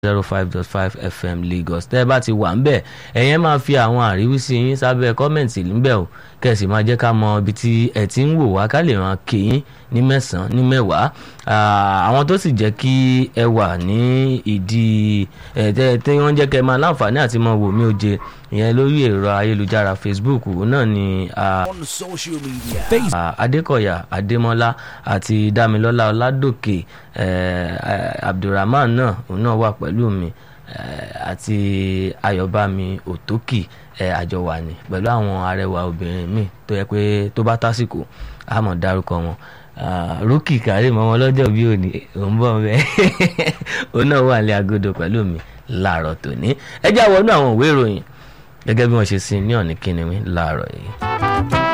zero five dot five fm lagos tẹ́ ẹ bá ti wà ń bẹ̀ ẹ̀yẹn máa fi àwọn àríwísí yín sábẹ́ kọ́mẹ̀ntì níbẹ̀ o kẹ̀sì máa jẹ́ ká mọ ibi tí ẹ ti ń wò wá ká lè ràn kéyìn ní mẹ́sàn-án ní mẹ́wàá àwọn tó sì jẹ́ kí ẹ wà ní ìdí ẹ̀ tẹ́ tí wọ́n jẹ́ kẹ́ ẹ máa láǹfààní àti mọ wò mí oje ìyẹn lórí ẹ̀rọ ayélujára facebook náà ni on social media. Facebook. adékọ̀yà adémọ́lá àti dámilọ́lá ọládòkè abdulrahman náà òun náà wà pẹ̀lú mi àti ayọ̀bámi òtókì àjọ wà ní pẹ̀lú àwọn arẹwà obìnrin míì tó yẹ pé tó bá tásìkò àmọ̀ dárúkọ wọn rúkì kárìm ọmọ ọlọ́jọ́ bí òní òun bọ̀ bẹ́ẹ̀ òun náà wà ní agodo pẹ̀lú mi láàárọ̀ tòní ẹ já wọnú àwọn ìwé ìròyìn gẹ́gẹ́ bí wọ́n ṣe sin ní ọ̀nì kíni mi láàárọ̀ yìí.